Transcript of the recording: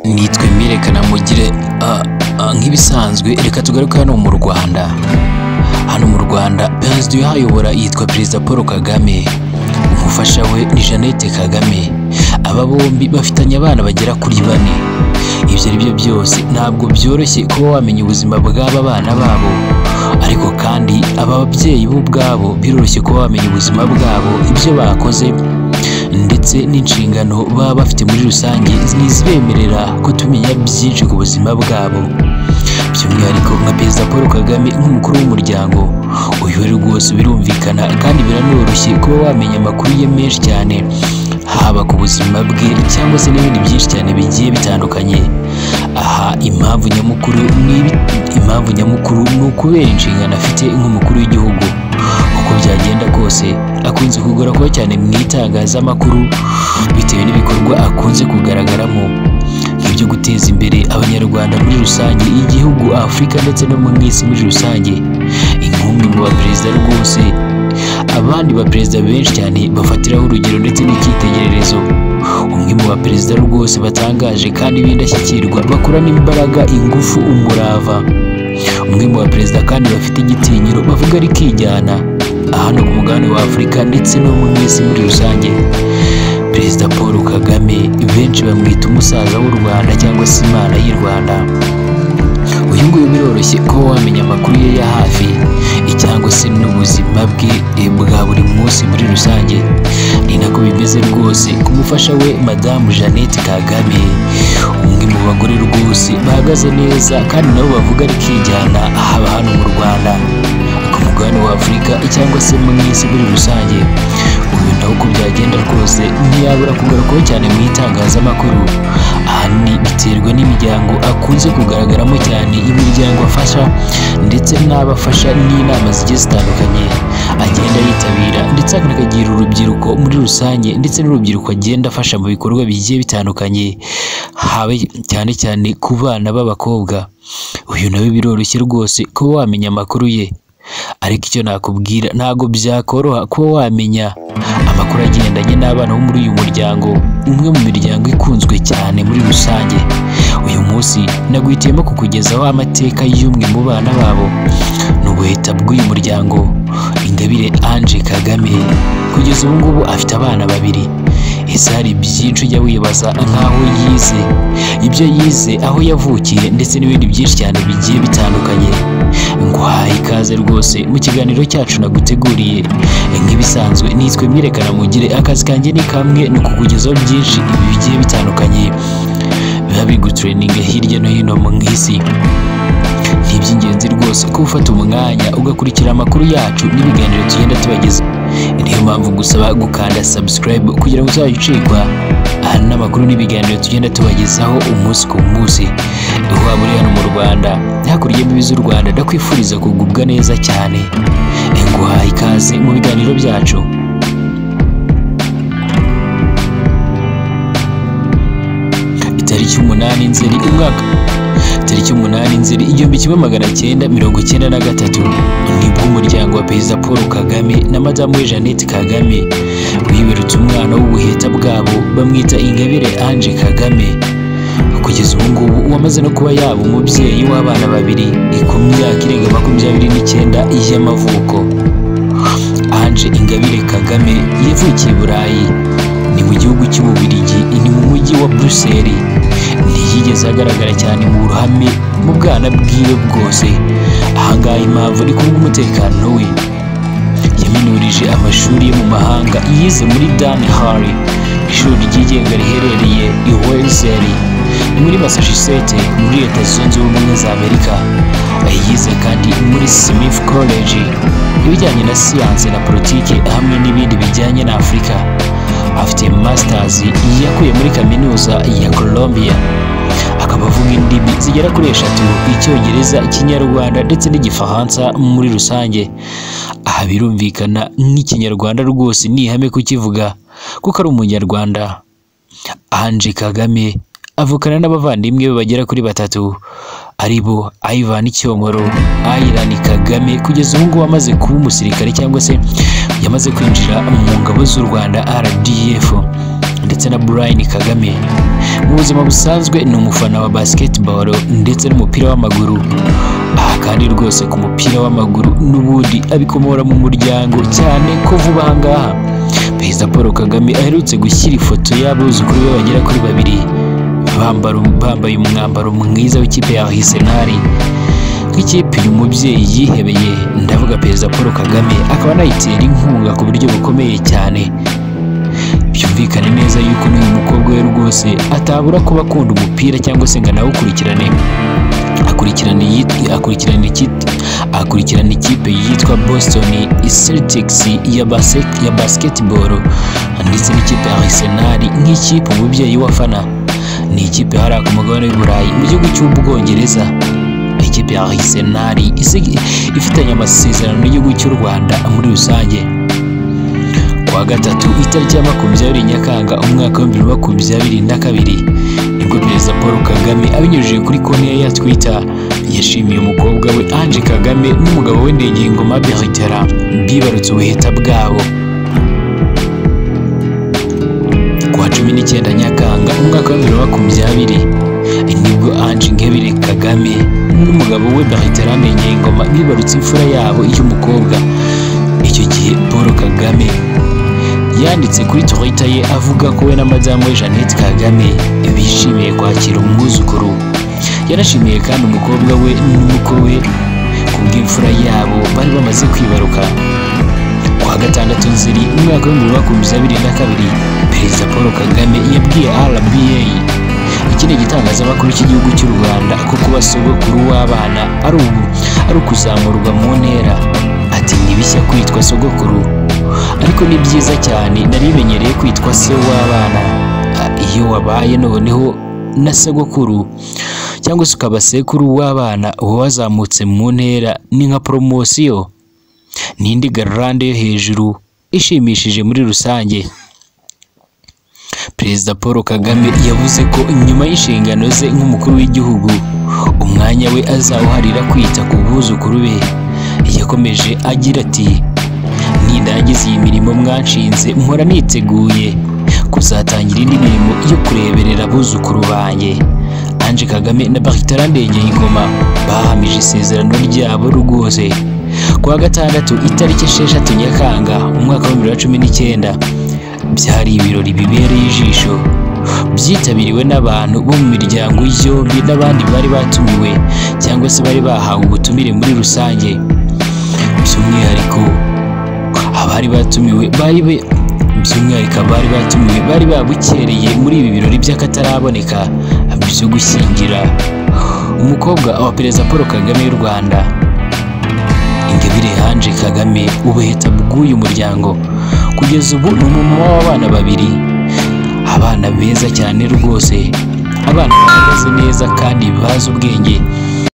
nitwe mirekana mugire ah, ah, nk'ibisanzwe reka tugaruke hano mu rwanda hano mu rwanda perezida uyahayobora yitwa perezida paul kagame umufasha we ni jeannette kagame aba bombi bafitanye abana bagera kuri bane ibyo ari byo byose ntabwo byoroshye kuba wamenya ubuzima bw'aba bana babo ariko kandi aba babyeyi bo ubwabo biroroshye kuba wamenya ubuzima bwabo ibyo bakoze ndetse n'inshingano baba bafite muri rusange ntizibemerera ko tumenya byinshi ku buzima bwabo by'umwihariko nka perezida paul kagame nk'umukuru w'umuryango uyu we rwose birumvikana kandi biranoroshye kuba wamenya amakuru ye menshi cyane haba ku buzima bwe cyangwa se n'ibindi byinshi cyane bigiye bitandukanye aha impamvu nyamukuru ni impamvu nyamukuru ni ukubera inshingano afite nk'umukuru w'igihugu uko byagenda kose akunze kugora kuba cyane mu itangazamakuru bitewe n'ibikorwa akunze kugaragaramo ibyo guteza imbere abanyarwanda muri rusange igihugu afurika ndetse no mu isi muri rusange inkumi mu baperezida rwose abandi baperezida benshi cyane bafatiraho urugero ndetse n'icyitegererezo umwe mu baperezida rwose batangaje kandi b'indashyikirwa bakorana imbaraga ingufu umurava umwe mu baperezida kandi bafite igitinyiro bavuga rikijyana hano ku mugabane wa afurika ndetse no mu isi muri rusange perezida paul kagame benshi bamwita umusaza w'u rwanda cyangwa se imana y'i rwanda uyu nguyu biroroshye kuba wamenya amakuru ye ya hafi cyangwa se n'ubuzima bwe eh, bwa buri munsi muri rusange ni nako bimeze rwose ku mufasha we madamu jeannette kagame umwe mu bagore rwose bahagaze neza kandi nabo bavuga rikijyana haba hano mu rwanda ku mugabane wa afurika cyangwa se mu isi muri rusange uyu nawe uko byagenda rwose ntiyabura kugarukaho cyane mu itangazamakuru ahanini biterwa n'imiryango akunze kugaragaramo cyane imiryango afasha ndetse n'abafasha n'inama zigiye zitandukanye agenda yitabira ndetse akanagira urubyiruko muri rusange ndetse n'urubyiruko agenda afasha mu bikorwa bigiye bitandukanye habe cyane cyane ku bana b'abakobwa uyu nawe biroroshye rwose kuba wamenya amakuru ye ariko icyo nakubwira ntabwo byakoroha kuba wamenya amakuru agendanye n'abana bo muri uyu muryango umwe mu miryango ikunzwe cyane muri rusange uyu munsi naguhitiyemo kukugezaho amateka y'umwe mu bana babo ni ubuheta bw'uyu muryango ingabire ange kagame kugeza ubu ngubu afite abana babiri ese hari byinshi ujya wibaza nk'aho yize ibyo yize aho yavukiye ndetse n'ibindi byinshi cyane bigiye bitandukanye nguhaye ikaze rwose mu kiganiro cyacu naguteguriye nk'ibisanzwe nitwe mwirekana mugire akazi kanjye ni kamwe ni ukukugezaho byinshi ibi bigiye bitandukanye biba bigutureninga hirya no hino mu isi ni iby'ingenzi rwose ko ufata umwanya ugakurikira amakuru yacu n'ibiganiro tugenda tubageza niyo mpamvu gusaba gukanda subscribe kugira ngo uzajye ucikwa aha n'amakuru n'ibiganiro tugenda tubagezaho umunsi ku munsi waba uri hano mu rwanda hakurya y'imbibi z'u rwanda ndakwifuriza kugubwa neza cyane nguhaye ikaze mu biganiro byacu tariki umunani nzeri umwaka tariki umunani nzeri igihumbi kimwe magana cyenda mirongo icyenda na gatatu nibwo umuryango wa perezida paul kagame na madamu we jeannette kagame bibarutse umwana w'ubuheta bwabo bamwita ingabire ange kagame kugeza ubu ngubu wamaze no kuba yaba umubyeyi w'abana babiri ku myaka irenga makumyabiri n'icyenda y'amavuko ange ingabire kagame yavukiye i burayi ni mu gihugu cy'ububirigi ni mu mujyi wa buruseli ntiyigeze agaragara cyane mu ruhame mu bwana bwiwe bwose ahangaha impamvu ni kubwo umutekano we yaminurije amashuri yo mu mahanga yize muri dan hari ishuri ryigenga riherereye i welseli ni muri massachusetts muri leta zunze ubumwe za amerika yize kandi muri smith college ibijyanye na siyanse na politiki hamwe n'ibindi bijyanye na afurika afite masters yakuye muri kaminuza ya Colombia akaba avuga indimi zigera kuri eshatu icyongereza ikinyarwanda ndetse n'igifaransa muri rusange aha birumvikana nk'ikinyarwanda rwose ni ihame kukivuga kuko ari umunyarwanda Ange Kagame avukana n'abavandimwe be bagera kuri batatu aribo Ivan Cyomoro Iran Kagame kugeza ubu ngubu amaze kuba umusirikare cyangwa se yamaze kwinjira mu ngabo z'u Rwanda RDF ndetse ndetse na Brian Kagame mu buzima busanzwe ni umufana wa basketball ndetse n'umupira w'amaguru aha kandi rwose ku mupira w'amaguru n'ubundi abikomora mu muryango cyane ko vuba aha ngaha perezida paul kagame aherutse gushyira ifoto y'abuzukuru be bagera kuri babiri bambara- bambaye umwambaro mwiza w'ikipe ya arsenal nk'ikipe uyu mubyeyi yihebeye ndavuga perezida paul kagame akaba anayitera inkunga ku buryo bukomeye cyane byumvikane neza yuko n'uyu mukobwa we rwose atabura kuba akunda umupira cyangwa se ngo anawukurikirane akurikirana iyit- akurikirana ikit- akurikirana ikipe yitwa Boston Celtics ya basket ya basketball ndetse n'ikipe ya Arsenal nk'ikipe umubyeyi wafana ni ikipe hariya ku mugabane w'i Burayi mu gihugu cy'Ubwongereza ikipe ya Arsenal isigi- ifitanye amasezerano n'igihugu cy'u Rwanda muri rusange kuwa gatatu itariki ya makumyabiri Nyakanga umwaka w'ibihumbi bibiri makumyabiri na kabiri nibwo perezida Paul Kagame abinyujije kuri konti ye ya Twitter yashimiye umukobwa we Ange Kagame n'umugabo we Ndegeyingoma Bertera bibarutse ubuheta bwabo kuwa cumi n'icyenda Nyakanga umwaka w'ibihumbi bibiri makumyabiri nibwo Ange Ingabire Kagame n'umugabo we Bertera Ndegeyingoma bibarutse imfura yabo y'umukobwa icyo gihe Paul Kagame yanditse kuri Twitter ye avuga ko we na madamu we Jeannette Kagame bishimiye kwakira umwuzukuru yanashimiye kandi umukobwa we n'umukwe we ku bw'imfura yabo bari bamaze kwibaruka kuwa gatandatu nzeri mu mwaka w'ibihumbi bibiri makumyabiri abiri na kabiri perezida paul kagame yabwiye rba iki ni igitangazamakuru cy'igihugu cy'u rwanda ko kuba sogokuru w'abana ari ubu ari ukuzamurwa mu ntera ati ni bishya kwitwa sogokuru ariko ni byiza cyane narimenyereye kwitwa se w'abana Ah, iyo wabaye noneho na sogokuru cyangwa se ukaba sekuru w'abana uba wazamutse mu ntera ni nka poromosiyo ni indi garande yo hejuru ishimishije muri rusange perezida paul kagame yavuze ko nyuma y'inshingano ze nk'umukuru w'igihugu umwanya we azawuharira kwita ku buzukuru be yakomeje agira ati nindangiza iyi mirimo mwanshinze mpora niteguye kuzatangira indi mirimo yo kureberera abuzukuru banjye Ange Kagame na Bartara Ndengeyingoma bahamije isezerano ryabo rwose kuwa gatandatu itariki esheshatu Nyakanga umwaka wa bibiri na cumi n'icyenda byari ibirori bibereye ijisho byitabiriwe n'abantu bo mu miryango yombi n'abandi bari batumiwe cyangwa se bari bahawe ubutumire muri rusange by'umwihariko abari batumiwe bari be by'umwihariko abari batumiwe bari babukereye muri ibi birori by'akataraboneka byo gushyingira umukobwa wa perezida paul kagame w'u rwanda ingabire hanje kagame ubuheta bw'uyu muryango kugeza ubu ni umumama w'abana babiri abana beza cyane rwose abana bahagaze neza kandi bazi ubwenge